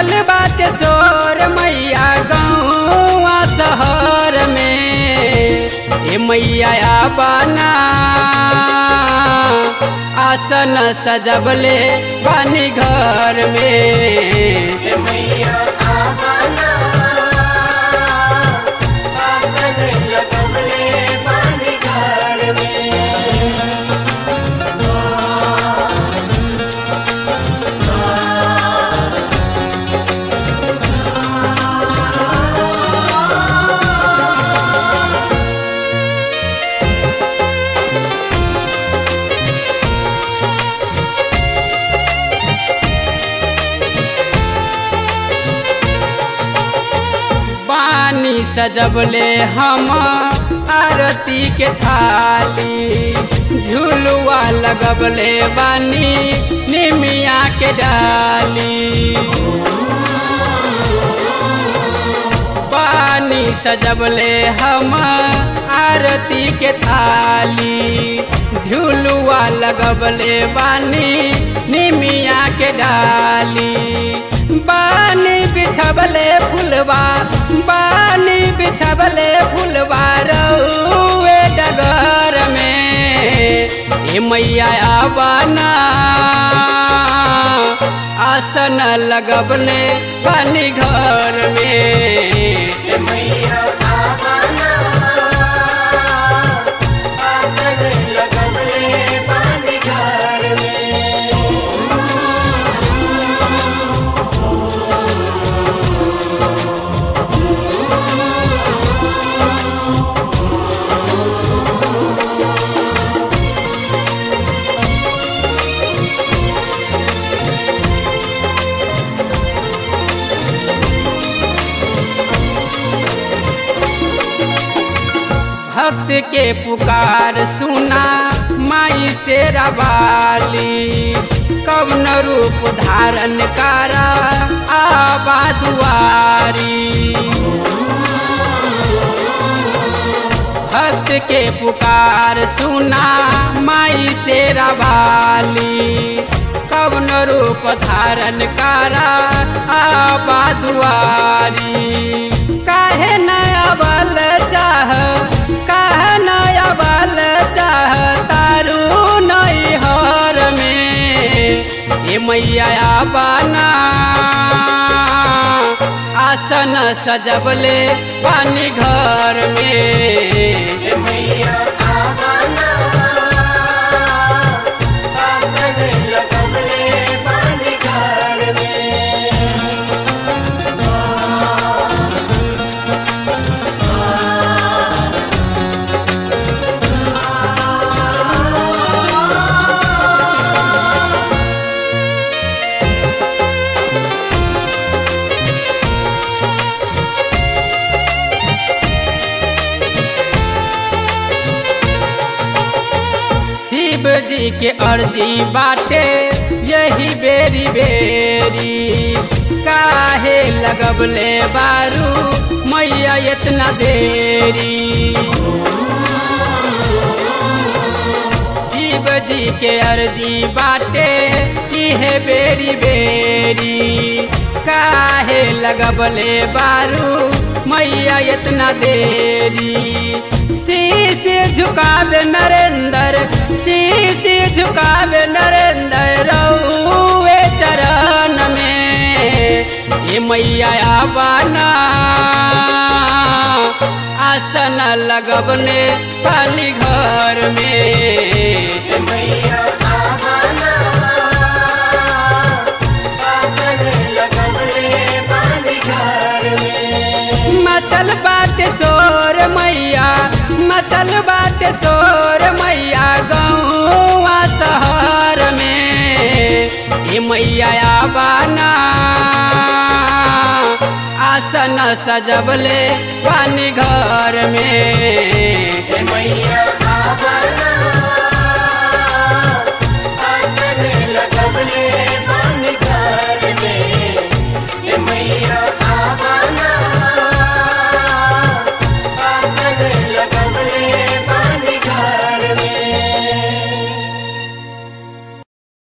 मचल बाटे शोर मैया गौआ शहर में ए मैया बना आसन सजबले बानी घर में मैया आवाना आसन लगवले बानी घर में पानी सजबले हम आरती के थाली झुलुआ लगबले बानी निमिया के डाली पानी सजबले हम आरती के थाली झुलुआ लगबले बानी निमिया के डाली बानी बिछबले फुलवा बानी बिछबले फुलवा रउए डगर में ए मैया बना आसन लगबले पानी घर में मैया आवाना आसन लगवले बानी घर में भक्त के पुकार सुना माई से रवाली कवन रूप धारण करा आबा दुआरी भक्त के पुकार सुना माई से रवाली कवन रूप धारण करा आबा दुआरी काहे नया बल चाह काहे नया बल चाह तारू नई हर में ए मैया बना आसन सजबले पानी घर में मैया आवाना आसन लगवले बानी घर में शिव जी के अर्जी बाटे यही बेरी बेरी काहे लगबले बारू मैया इतना देरी शिव जी के अर्जी बाटे इहे बेरी बेरी काहे लगबले बारू मैया इतना देरी शीश झुकावे नरेंद्र शीश झुकावे नरेंद्र रउए चरण में ये मैया बना आसन लगबने पाली घर में मैया आवाना आसन लगवले बानी घर में मचल बाटे शोर मैया मचल बाटे शोर मैया गौआ शहर में ये मैया बना आसन सजबले पानी घर में मैया